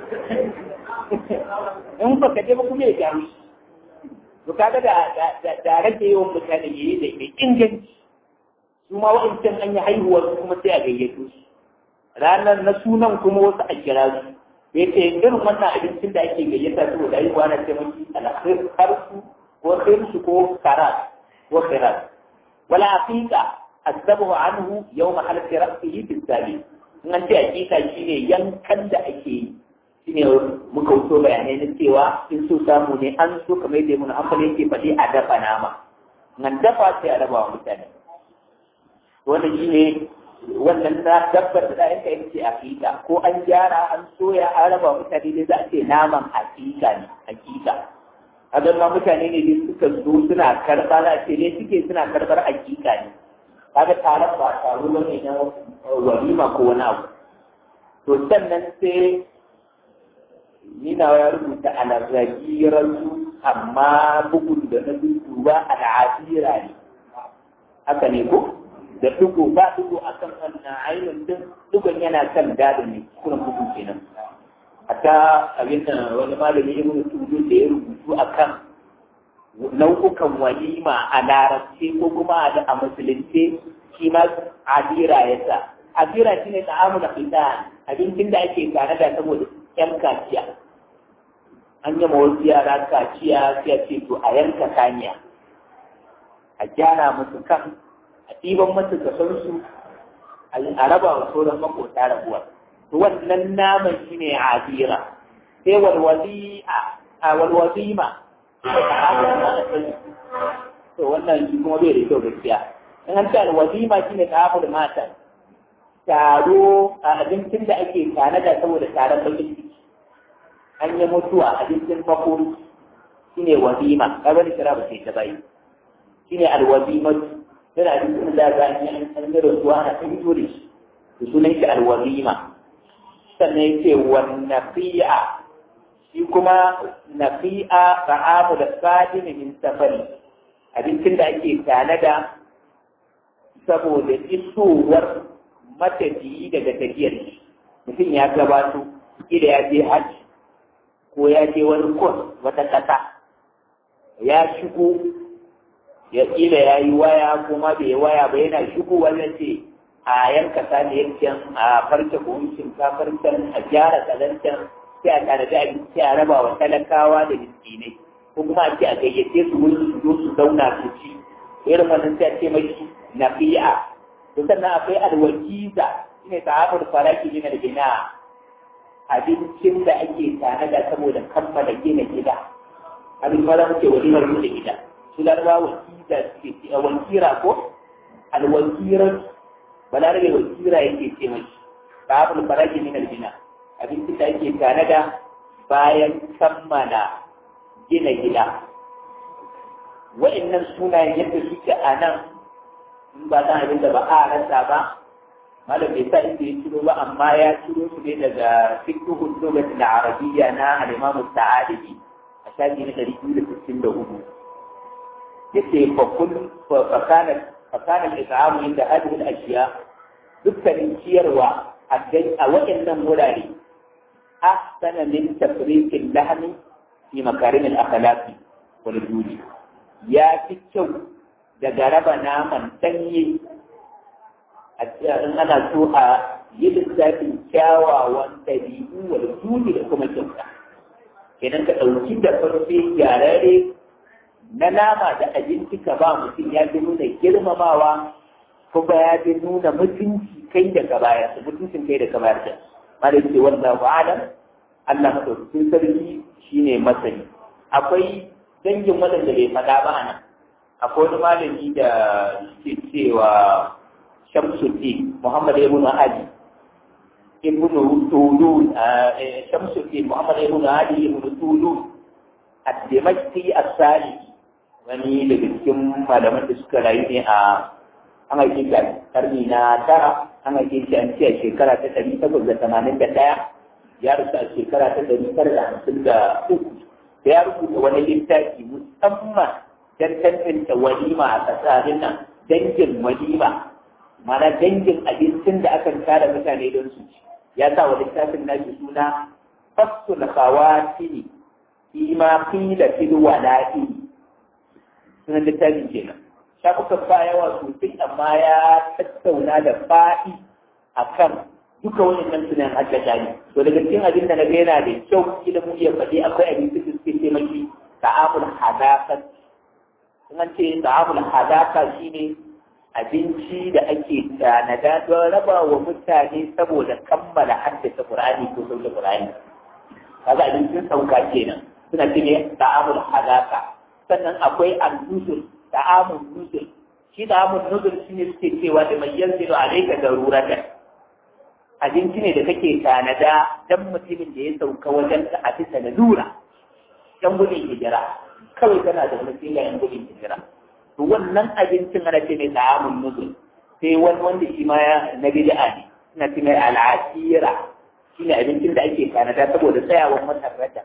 in ba ka je ba kuma ya gyaru to kaga da da rage yawan mutane yayi da mai inganci su ma wa'ancan an yi haihuwar kuma sai a gayyato su ranar na sunan kuma wasu a kira su ya ce irin wannan abincin da ake gayyata su da yi na ce maki alkhir harsu ko khirsu ko karat ko khirat wala aqiqa asabu anhu yawm halati ra'sihi bisabi in an ce aqiqa shine yankan da ake yi shine muka wuto bayanai na cewa in so samu ne an so kamar yadda mun amfani yake faɗi a dafa nama nan dafa sai a raba wa mutane wannan shine wannan na dabbar da za a yi ce hakika ko an gyara an soya an raba mutane ne za a ce naman hakika ne hakika a ma mutane ne ne suka zo suna karɓa za a ce ne suke suna karɓar hakika ne kaga taron ba taro ba ne na walima ko wani abu to sannan sai nina ya rubuta alarragirarsu amma bugun da na duba al'adira ne haka ne ko da dugo ba dugo akan wannan ainihin din dugon yana kan dadin ne kuma bugu kenan hatta abin da wani malami ibn tudu da ya rubutu akan nau'ukan walima a larabci ko kuma a musulunci shi ma adira ya sa adira shi ne ta'amu da fita abincin da ake tare da saboda yan kaciya an yi wasu yara kaciya sai ce to a yanka kaniya a gyara musu kan a ɗiban musu kasarsu a raba wa sauran makota rabuwa to wannan naman shi ne adira sai walwali a walwazima to wannan shi kuma bai da kyau gaskiya in an ce alwazima shi ne ta'amul mata taro a abincin da ake tanada saboda taron bakin ciki an yi mutuwa abincin makon shi ne wazima kaga da kira ba sai ta bayi shi ne alwazima yana abincin da za a yi an yi rasuwa ana ta fito da shi to sunan shi alwazima sannan ya ce wannafi'a shi kuma nafi'a ta'amu da sadini min safari abincin da ake tanada saboda isowar matafiyi daga tafiyar shi mutum ya gabato ida ya je hajji ko ya je wani kwas wata ƙasa ya shigo ya ƙila ya yi waya kuma bai waya ba yana shigo wannan ce a yanka saniyar a farce buhun shinkafar can a gyara kalancan sai a tanadi abinci a raba wa talakawa da miskinai ko kuma a ce a gayyace su wurin su zo su zauna su ci irin wannan sai a ce mai nafi'a to sannan akwai alwakiza shine ta'amul faraki min al-bina abincin da ake tanada saboda kammala gina gida abin ma za mu ce walimar da gida su larba wakiza suke ce wakira ko alwakirar balarabe wakira yake ce mai ta'amul faraki min al-bina abincin da ake tanada bayan kammala gina gida wa'annan sunayen yadda suke a nan in ba dan abin da ba a rasa ba malam bai sa inda ya ciro ba amma ya ciro su ne daga fiqhul lughati al-arabiyya na al-imam sa'adi a shafi na 264 yace fa kun fa kana fa kana al-it'am inda hadhihi al-ashya dukkanin ciyarwa a waɗannan wurare ahsana min tafriq al-lahm fi makarim al-akhlaq wal judi ya fi kyau daga raba naman ɗanye in ana so a yi lissafin kyawawan ɗabi'u wal judi da kuma kyauta idan ka ɗauki da farfe gyararre na nama da abinci ka ba mutum ya fi nuna girmamawa kuma ya fi nuna mutunci kai da ka bayar da mutuncin kai da ka bayar da ma da ce wannan ba'alam Allah madaukakin sarki shine masani akwai dangin waɗanda bai faɗa ba nan akwai wani malami da ke cewa Shamsuddin Muhammad ibn Ali ibn Tulun Shamsuddin Muhammad ibn Ali ibn Tulun ad-Dimashqi as-Sali wani daga cikin malaman da suka rayu ne a an haife shi a karni na tara an haife shi an ce a shekara ta ɗari takwas da tamanin da ɗaya ya rasu a shekara ta ɗari tara da hamsin da uku da ya rubuta wani littafi musamman don tantance walima a tsakanin nan dangin walima mana dangin abincin da akan tara mutane don su ci ya sa wa littafin nashi suna fasul khawatini fi ma qila fil wala'i sunan littafin kenan shafukan ba yawa sosai amma ya tattauna da fa'i akan duka wannan sunan haddasa ne to daga cikin abin da na ga yana da kyau kila mu iya faɗi akwai abin da suke ce maki ta'amul hadaka in an ce ta'amul hadaka shine abinci da ake tanada don raba wa mutane saboda kammala haddace Qur'ani ko sauke Qur'ani kaga abincin sauka kenan suna ce ne ta'amul hadaka sannan akwai al-nusul ta'amul nusul shi ta'amul nusul shine suke cewa da mai yanzilu alayka daruratan abinci ne da kake tanada dan mutumin da ya sauka wajen ka a bisa da lura dan gudun hijira kawai kana da mutum yan gudun hijira to wannan abincin ana ce mai ta'amun nuzul sai wani wanda shi ma na bid'a ne suna ce mai al'asira shine abincin da ake tanada saboda tsayawan watan rajab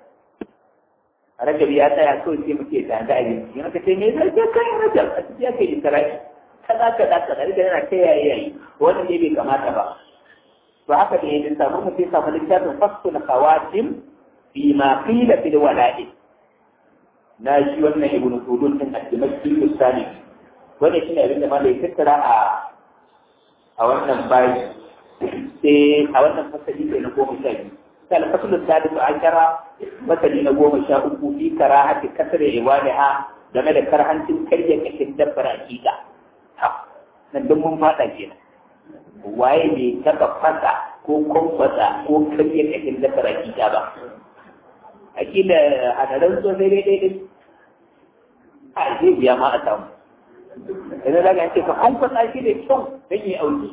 rajab ya tsaya kawai sai muke tanada abinci yana ka ce me zai kai rajab a cikin ake isra'i kaza kaza kaza da yana ta yayi yayi wannan ne bai kamata ba to haka ne ya samu mutum samu littafin fasul khawatim fi ma qila fil wala'i na shi wannan ibnu tudun din al-dimashqi al-sani wannan shine abin da malai tattara a a wannan bayi sai a wannan fasali ne na goma sha biyu sai al-faslu sadisu ashara fasali na goma sha uku fi karahati kasra iwaliha game da karhancin karya kashin dabbar hakika nan duk mun fada kenan waye ne taba fasa ko kwamfasa ko karya kashin dabbar hakika ba akila a daren so sai dai dai a zai biya ma a samu yanzu za ka ce ka kwamfasa shi da kyau don yi auki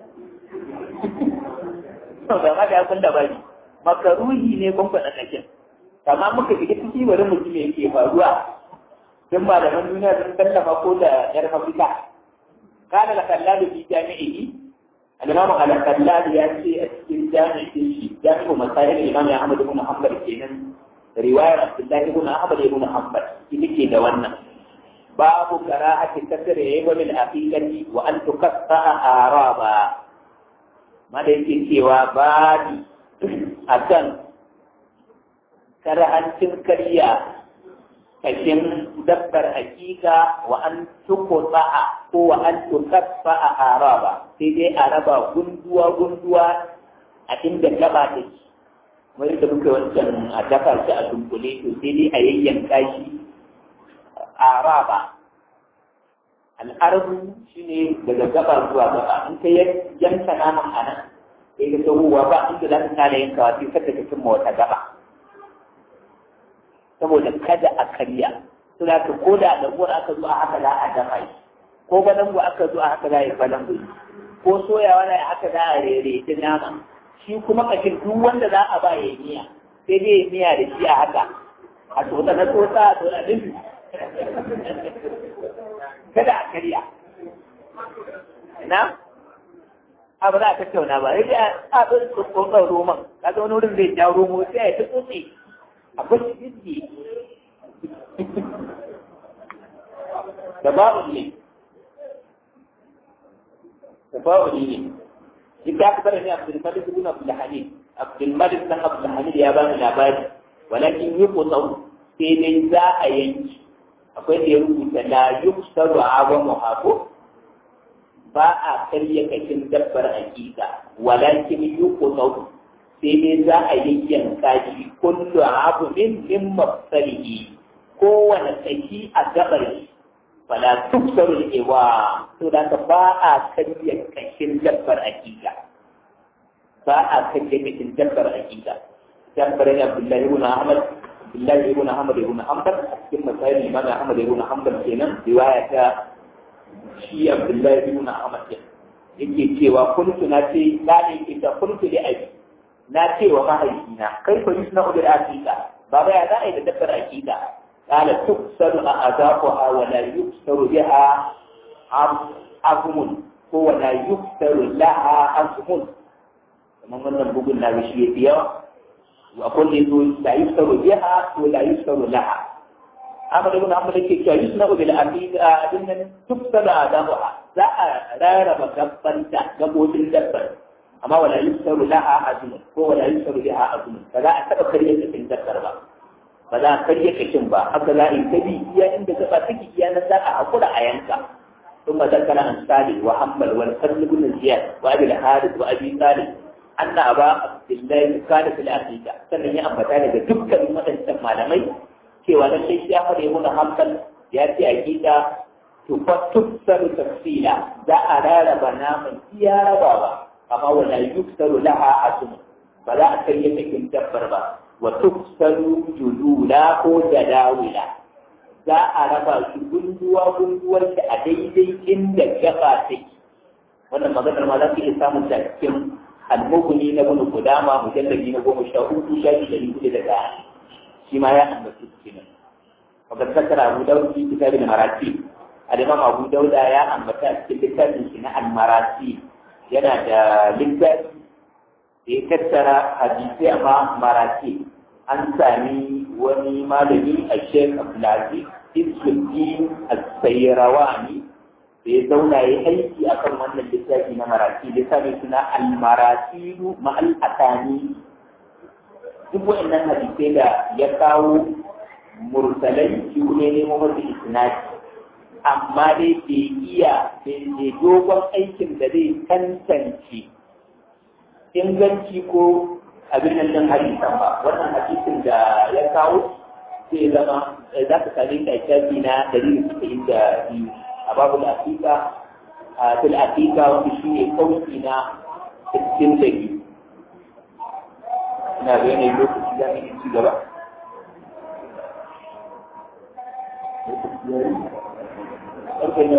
ba ma da ya kun da bari makaruhi ne kwamfasa kashin amma muka shiga ciki bari mu ji me yake faruwa don malaman duniya sun tallafa ko da yar mafita kana da kallalu fi jami'i al-imam al-kallalu ya ce a cikin jami'in shi jami'u masail imam Ahmad ibn Hanbal kenan riwayar Abdullahi ibn Ahmad ibn Hanbal ita ke da wannan babu karahati kasr yawa bil aqiqati wa an tukaffa araba ma da yake cewa babi akan karahancin karya kashin dabbar hakika wa an tukuta ko wa an tukaffa a araba sai dai a raba gunduwa gunduwa a inda gaba take kamar yadda muka wancan a dafa shi a dunkule to sai dai a yayyanka shi araba al'arbu shine daga gaba zuwa gaba in ka yanka naman a nan sai ka tsohuwa ba inda za ka kare yankawa sai kada ka cimma wata gaba saboda kada a karya su da ko da dango aka zo a haka za a dafa shi ko balangu aka zo a haka za a yi balangu ko soyawa na haka za a rere ta nama shi kuma kashin duk wanda za a ba ya yi miya sai dai ya miya da shi a haka a tsotsa na tsotsa a tsotsa din kada a karya na abu za a tattauna ba sai dai a tsotsa tsotsar roman kaga wani wurin zai ja romo sai ya ta tsotse akwai jiki da babu ne da babu ne duk da aka bada ne abdul malik ibn abdul hamid abdul malik dan abdul hamid ya bani labari walakin yi kutsau sai dai za a yanki akwai da ya rubuta la yuksaru awamu hako ba a karya kashin dabbar hakika walakin yi kutsau sai dai za a yi yanka shi kullu abu min min mafsalihi kowane tsaki a gabar shi fala tuksaru ewa to da ka ba a karya kashin dabbar hakika ba a karya kashin dabbar hakika dabbar ne abdullahi ibn ahmad abdullahi ibn ahmad ibn hanbal a cikin masail imam ahmad ibn hanbal kenan riwaya ta shi abdullahi ibn ahmad yake cewa kuntu na ce na ne ita kuntu da abi na ce wa mahaifina kai fa yusna bil aqiqa baba ya za a yi da dabbar aqiqa qala tuksaru a azaquha wa la yuksaru biha azmun ko wa la yuksaru laha azmun kamar wannan bugun na shi yafi yawa wa kulli zu la yuksaru biha wa la yuksaru laha amma da wannan amma yake cewa yusna bil aqiqa dinnan tuksaru azaquha za a rarraba gabbanta gabobin dabbar amma wala yusaru laha azmun ko wala yusaru laha azmun ba za a taba karye cikin dakkar ba ba za a karye kashin ba haka za a yi tabi iya inda gaba take iya nan za a hakura a yanka ثم ذكر عن صالح وحنبل والفضل بن زياد وابي الحارث وابي صالح ان ابا عبد الله كان في العقيده sannan ya ambata daga dukkan waɗannan malamai cewa da sai ya fara mun hanbal ya ce aqida to fa tufsaru tafsila za a rarraba naman iya rabawa amma wala yuksaru laha asum ba za a kai cikin dabbar ba wa tuksaru julula ko jadawila za a raba shi gunduwa gunduwar da a daidai inda gaba take wannan maganar ma za ku iya samun ta cikin almuguni na bunu kudama mujallabi na goma sha uku shafi ɗari hudu da ɗaya shi ma ya ambaci su kenan wakar sakar abu dauda fi kitabin marati al-imam abu dauda ya ambata a cikin littafin shi na al-marati yana da littafi da ya tattara hadisai amma marati an sami wani malami a shek abdulaziz isuddin al-sayrawani da ya zauna ya aiki akan wannan littafi na marati littafi suna almaratilu ma'al atani duk waɗannan hadisai da ya kawo mursalai shi ne nemo masu isnadi amma dai bai iya bai dogon aikin da zai tantance inganci ko abin nan ɗin hadisan ba wannan hadisin da ya kawo sai zama za ka sami shafi na dari da biyu a babu lafika a fil afika wanda shi ne kauci na sittin da biyu ina ga yanayin lokaci za mu yi ci gaba ƙarfe ne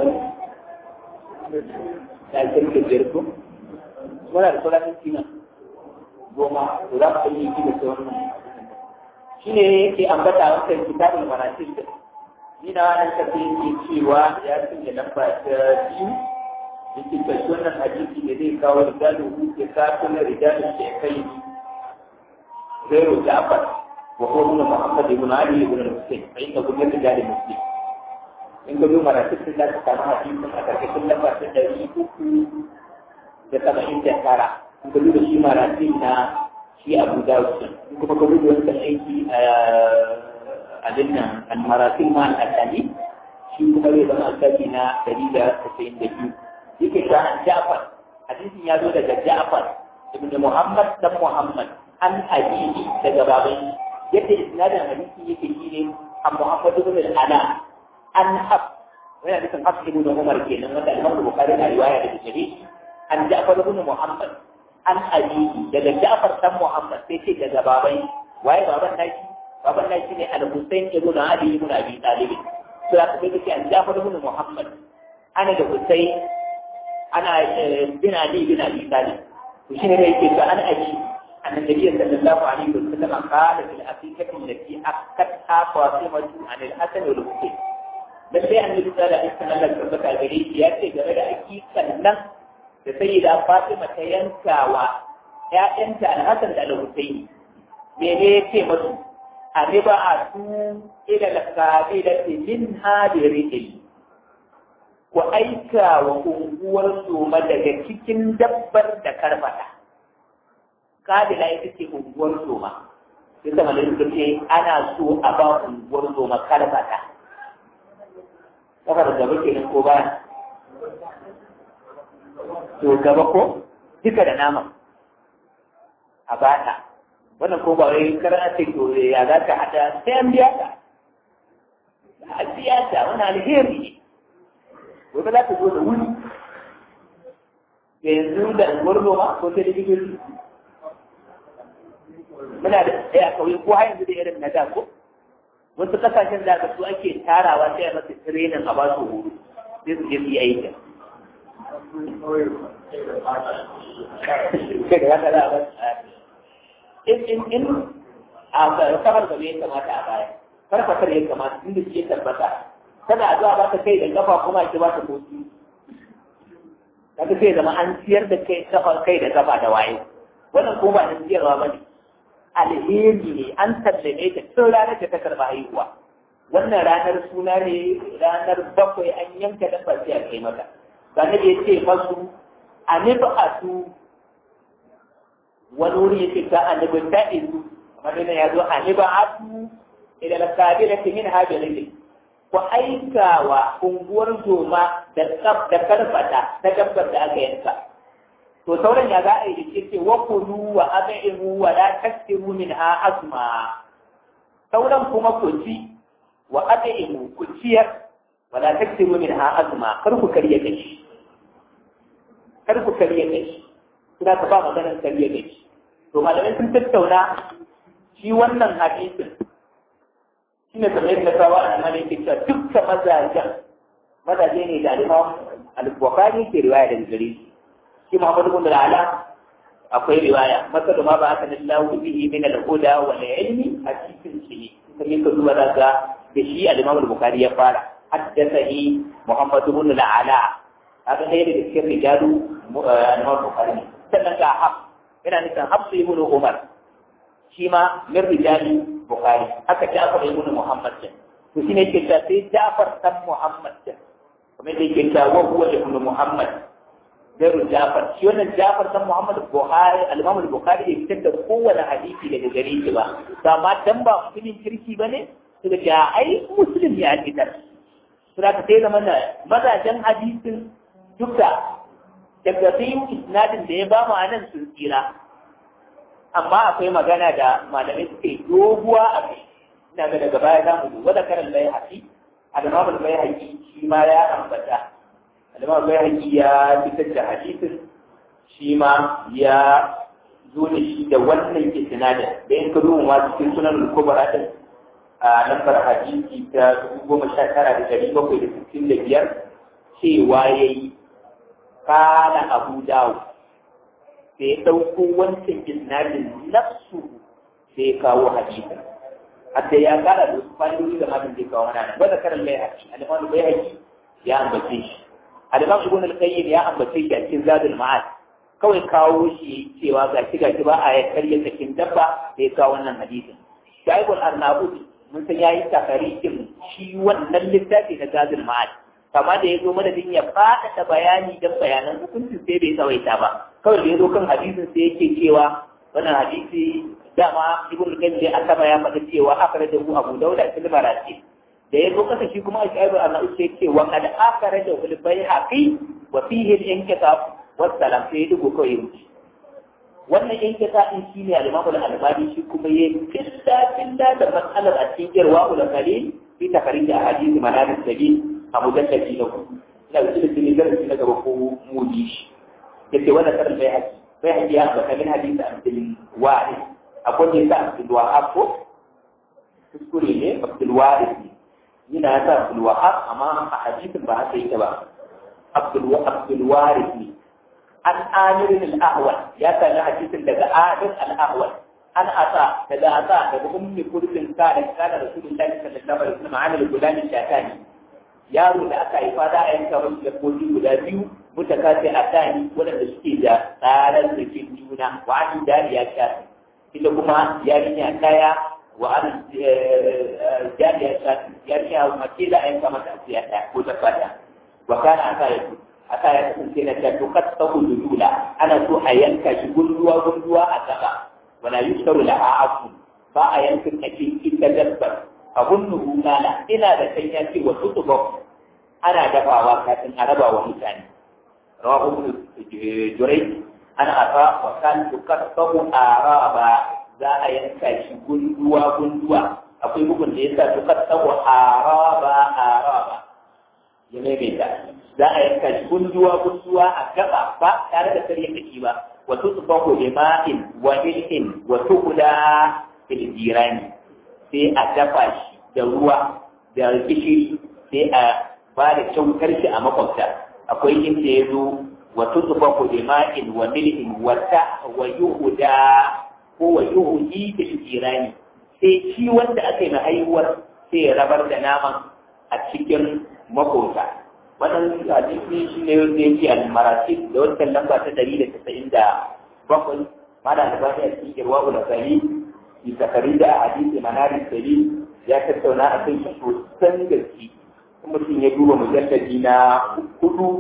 ta kirke biyar ko muna da sauran minti nan goma to za mu yi yi da sauran shi ne yake ambata wancan kitabul marasil da ni na wannan tafi yake cewa ya sanya lamba ta biyu yake tashi wannan hadisi da zai kawo rijalin hutu kafin rijalin da ya kai غير جعفر وهو ابن محمد بن علي بن الحسين فإنه من رجال مسلم in ga duba rasu sun da samu hadisin a karkashin lamba ta ɗari uku da saba'in da tara in ga duba shi marasi na shi abu dawud in kuma ka duba wancan aiki a abin nan almarasin ma al'adani shi kuma zai zama alƙali na ɗari da tasa'in da biyu yake ta an ja'far hadisin ya zo daga ja'far ibn muhammad dan muhammad an abihi daga baban yadda isnadin hadisi yake shi ne an muhammad ibn al-ala an hab yana nufin hab ibn umar kenan wanda al-imam bukhari na riwaya daga gare shi an ja'far ibn muhammad an abihi daga ja'far dan muhammad sai ce daga baban waye baban naki baban naki ne al-husayn ibn ali ibn abi talib to aka kai kace an ja'far ibn muhammad ana da husayn ana bin ali bin abi talib to shine ne yake to an aji أن النبي صلى الله عليه وسلم قال في الأفريقة التي أخذتها فاطمة عن الحسن والحسين lallai annabi sallallahu alaihi wasallam da tabbata gare shi ya ce game da hakikan nan da sayyida Fatima ta yankawa ƴaƴanta Al-Hasan da Al-Husaini mene ya ce musu aniba a su ila lakabila min hadiril ku aika wa unguwar soma daga cikin dabbar da karfata kabila ita ce unguwar soma sai sama da suka ce ana so a ba unguwar soma karfata kafar gaba kenan ko baya to gaba ko duka da nama a bata wannan ko ba wai karana ce to ya za ka hada sai an biya ta a biya ta wani alheri ne gobe za ta zo da wuri yanzu da unguwar noma ko ta likitoci muna da ɗaya a kauye ko har yanzu da irin na da ko wasu kasashen da aka su ake tarawa sai a masa tirenin a ba su horo sai su je su yi aikin kai da haka za a ba in in in a kamar gaba ya kamata a baya farfasar ya kamata inda shi ya tabbata tana zuwa ba ta kai da kafa kuma ki ba ta kotu kaga sai zama an ciyar da kai kafa kai da kafa da waye wannan ko ba na ciyarwa ba ne alheri ne an sallame ta tun ranar da ta karɓa haihuwa wannan ranar suna ne ranar bakwai an yanka dabba sai a kai mata ranar da ya ce masu a nufi a su wani wuri ya ce ta a nufi ta izu kamar yana ya zo a nufi a su idan na sabi da kimin hajji ne ku aika wa unguwar zoma da karfata ta dabbar da aka yanka to sauran ya za a yi da ce wa kulu wa ab'imu wa la taksiru minha asma sauran kuma ku ci wa ab'imu ku ciyar wa la taksiru minha asma kar ku karya gashi kar ku karya gashi kina ka ba maganar karya gashi to malamai sun tattauna shi wannan hadisin shine kamar yadda kawo a nan yake cewa dukkan mazajen mazaje ne da alimam al-bukhari ke riwaya da gare shi shi Muhammad ibn al-Ala akwai riwaya masalu ma ba aka nallahu bihi min al-huda wal ilmi a cikin shi kamar ka duba daga da shi al-Imam al-Bukhari ya fara haddathani Muhammad ibn al-Ala haka ne da cikin rijalu al-Imam al-Bukhari sannan ga hab yana nufin Hafs ibn Umar shi ma min rijali Bukhari haka Ja'far ibn Muhammad to shine yake ta sai Ja'far dan Muhammad kamar kuma da yake cewa huwa ibn Muhammad Gairu Jafar, shi wannan Jafar san Muhammad Buhari, al-Imam Bukhari bai fitar da kowane hadisi daga gare shi ba. To amma dan ba mutumin kirki ba ne, suka ce ai Muslim ya fitar. Sura ka sai zama mazajen hadisin duka daga sai isnadin da ya ba mu anan sun tsira. Amma akwai magana da malamai suke doguwa a kai. Ina ga daga baya za mu duba da karan bai haƙi, al-Imam bai haƙi shi ma ya ambata. Alimar Bayhaqi ya fitar da hadisin shi ma ya zo da shi da wannan isnadin da in ka duba ma cikin sunan al-kubra din a lambar hadisi ta dubu goma sha tara da ɗari bakwai da sittin da biyar cewa ya yi kala abu dawo sai ya ɗauko wancan isnadin nafsu sai ya kawo hadisin hatta ya kara da wasu fa'idodi da matan zai kawo mana ba da karan Bayhaqi Alimar Bayhaqi ya ambace shi Al-Imam Ibn al-Qayyim ya ambace shi a cikin Zadul Ma'ad kawai kawo shi cewa ga shi ga shi ba a ya karya sakin dabba da ya kawo wannan hadisin. Shaibul Arnabuti mun san yayi takarikin shi wannan littafi na Zadul Ma'ad kama da ya zo madadin ya faɗaɗa bayani don bayanan hukuncin sai bai tsawaita ba kawai da ya zo kan hadisin sai yake cewa wannan hadisi dama Ibn al-Qayyim dai asaba ya faɗa cewa akhrajahu Abu Dawud fil Marasil da ya zo kasa shi kuma a shaibu a na'u sai ce wa kad akara da wani bai haƙi wa fihi al-inkitab wa salam sai ya dugo kawai wuce wannan inkita din shi ne al-imamu al-albani shi kuma ya killa killa da matsalar a cikin irwa ul qalil fi tafarij ahadith manabis sabil a mujalladi na ku ina da cikin darasi na gaba ko mudi shi yace wannan karin bai haƙi bai haƙi ya ba kalin hadisi abdul wa'id akwai ne sa abdul wa'ab ko kuskure ne abdul wa'id ne yana ya sa Abdulwahab amma a hadisin ba haka yake ba Abdulwarif ne an amirin al'ahwal ya sami hadisin daga adin al'ahwal an asa daga asa daga ummi kurbin sa da kana rasulullahi sallallahu alaihi wasallam an al-gulani shatani yaro da aka haifa da a yanka wasu dabbobi guda biyu mutakasi a tani waɗanda suke da tsarar rikin juna wa an dariya shafi ita kuma yarinya kaya wa an jariya shafi yarinya mace da a yanka mata asiya ɗaya ko ta fata wa kana aka yi aka ya kasance na ta to kat ta dula ana so a yanka shi gunduwa gunduwa a gaba wala yusaru la afu ba a yanka kake ita dabbar abun nuhu kala ina da kan ya ce wasu tuba ana dafawa kafin a raba wa mutane rawahu jurai ana afa wa kan tukattahu araba za a yanka shi gunduwa gunduwa akwai bugun da yasa tukattahu araba araba ya maimaita za a yanka shi gunduwa gunduwa a gaba ba tare da karya kaki ba wa tusbahu bima'in wa ilhin wa tuqda fil jirani sai a dafa shi da ruwa da gishiri sai a ba da kyautar shi a makwabta akwai inda ya zo wa tusbahu bima'in wa milhin wa ta wa yuhda ko wa yuhdi fil jirani sai shi wanda aka yi na haihuwar sai ya rabar da naman a cikin makwabta wannan hadisi shi ne wanda yake al-maratib da wannan lamba ta ɗari da casa'in da bakwai mana da ba ta cikin irwa ula sari bi takari da hadisi manarin sari ya tattauna a kan shi sosan gaske kuma mutum ya duba mujalladi na hudu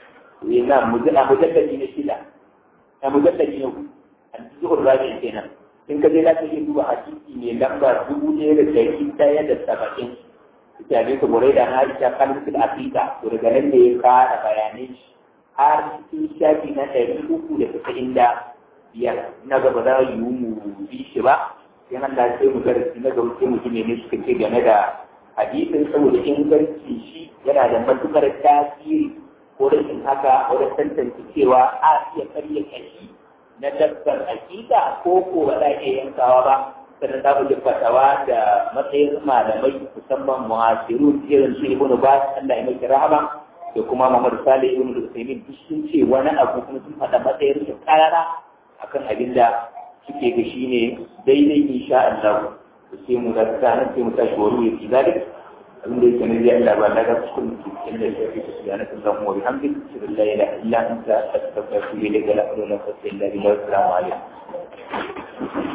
na mujalladi na shida na mujalladi na hudu a cikin rabi kenan in ka je za ka iya duba hadisi ne lamba dubu ɗaya da ɗari ɗaya da saba'in mutane su murai da Aisha kalmar Afirka to daga nan da ya fara bayanai shi har cikin shafi na ɗari uku da tasa'in da biyar na gaba za yi mu bi shi ba sai nan da sai mu darasi na gaba sai mu ji ne suka ce game da hadisin saboda inganci shi yana da matukar tasiri ko rashin haka wajen tantance cewa a iya karya kashi na dabbar hakika ko ko ba za a iya yankawa ba sannan za mu ji fatawa da matsayin malamai musamman muhasiru irin su ibn Bas Allah ya miki rahama da kuma Muhammad Salih ibn Usaimin duk sun ce wani abu kuma sun faɗa matsayin su karara akan abin da suke ga shi ne daidai insha Allah to sai mu ga sanan sai mu tashi wani ya fi zalik abin da yake nabi Allah ba daga cikin cikin da yake subhanahu wa ta'ala wa bihamdihi la ilaha illa anta astaghfiruka wa atubu ilayk la ilaha illa anta astaghfiruka wa atubu ilayk